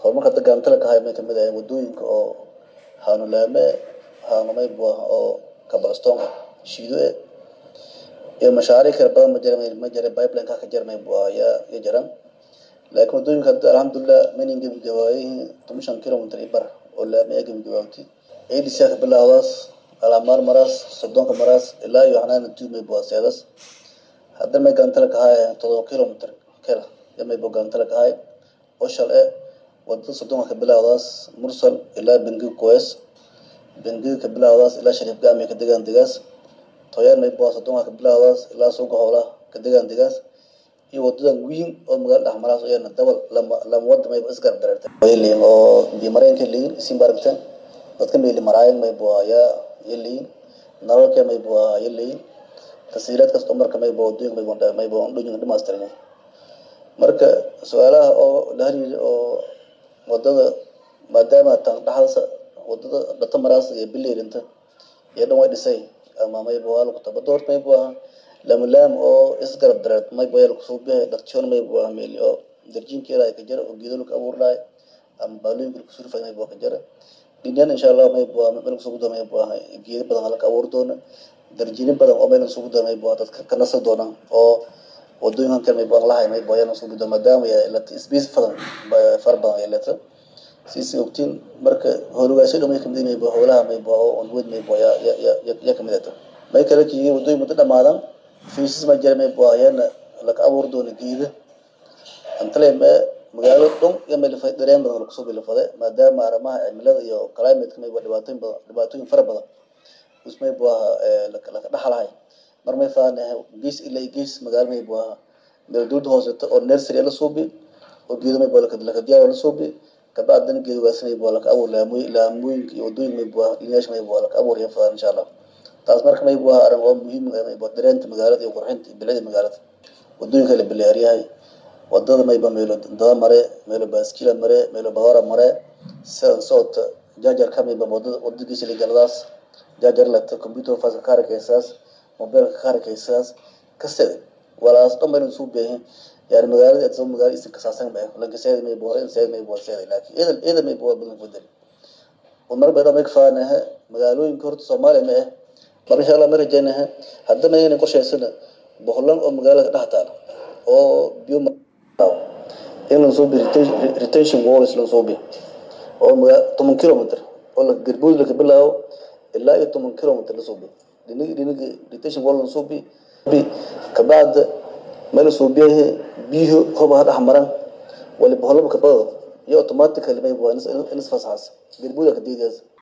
horumarka hadda gaantala ka hay may kamid ahay wadooyinka oo haanulaame haanumay buu ah oo kabalastoonka shiido e iyo mashaariic kala badan ma jira ma jira pipeline ka ka jira may buu ah yaa ya jiraan laakiin wadooyinka hadda alxamdulilah maynan gebagabaayihiin toban shan kilomitr iyo bar oo laame ay gebagabaawtay adc ka bilaawdaas alamaar maraas sodonka maraas ilaa iyo xanaana tu may buu ah seedas hadda may gaantala ka hay todoba kilomitr kela ya may buu gaantala ka hay oo shal e wadada sodonka ka bilaawdaas mursal ilaa bengi koes bengiga ka bilaawdaas ilaa shariif gaami ka degaan degaas toyaan may buu ah sodonka ka bilaawdaas ilaa suuqa hoolaha ka degaan degaas iyo wadadan weyn oo magaala dhexmaraas iyana dabal lama lama wada mayba isgarab dareertay leeyihin oo bimareenka leeyihin isin baragteen dadka meeli maraayan may buu ayaa ya leeyihin nalalka may buu ayaa leeyihin tasiilaad kasta marka may buu wadooyinka may buu may buu dhooyin dhamaastirnay marka su-aalaha oo la xiriira oo wadada maadaama tan dhaxalsa wadada dhata maraas iyo bileerinta iyo dhan way dhisay ama may buu lagu tabado horta may buu ahaa lamalaam oo isgarab dareed may buu lagu soo bihay dhaqjoon may buu ahaa meeli oo darjiinkeeda ay ka jira oo geedo lagu abuur lahay ama baalooyinka lagu surfay may buu ka jira dhinyan insha allah may buu ahaa meel kusoo may buu ahaa geedo badan laga abuur doona darjiini badan oo meel kusoo may buu ahaa dadka ka nasa doona oo wadooyinkan kale may buu lahay may buu ayana kusoo doona maadaama ay la space badan far badan ay leedahay siisi ogtiin marka howlagaasyo dhamay kamid may buu howlaha may buu oo onwed may buu ya ya ya kamid ah may kale kii wadooyin muddo dhamaadan fiisas ma jira may buu ayana laga abuur doona geeda antale ma magaalo dhun iyo meel fay dareen badan lagu soo bilafade maadaama arrimaha cimilada iyo climate may buu dhibaatooyin badan dhibaatooyin fara badan usmay buu ahaa laka dhaxalahay mar may faanahay gees ilaa gees magaalo may buu ahaa meel dowladda hooseta oo nursery la suubi oo geedo may buu laka diyaar la suubi kabacdana geedogaas may buu laka abuur laamooy laamooyinka iyo wadooyinka may buu ahaa dhinayaasha may buu laka abuur yafadaan insha allah taas marka may buu ahaa arrin oo muhiim may buu dareenta magaalada iyo qurxinta iyo bilicda magaalada wadooyinka la bilaaryahay wadada mayba meelo dada mare meelo baaskila mare meelo bawara mare sidan socota jaajarka mayba wadada wadadiisa ligaladaas jaajar lata computer fasa ka harakaysaas mobilka ka harakaysaas kasede walaas dhan bayna suu beehin yani magaalada adsa magaala isin kasaasan ba lankaseeda may buu in seed may buu seeda laakiin eedal eedal may buu badan fudel umar bay dhamay kafaanaha magaalooyinka horta soomaaliya ma ah mar insha allah ma rajaynaha haddana inay qorshaysana boqolan oo magaalada dhex taala oo biyo in la soo bi retention walls la soo bi oo toban kilometer oo la garbood la ka bilaabo ilaa iyo toban kilometer la soo bi dhinig dhinig retention wall la soo bi kabacda meel soo biyaha biyo hoba dhex maran wali boqolaba ka bado iyo automatically may buu in isfasaxas garbood ka diidaas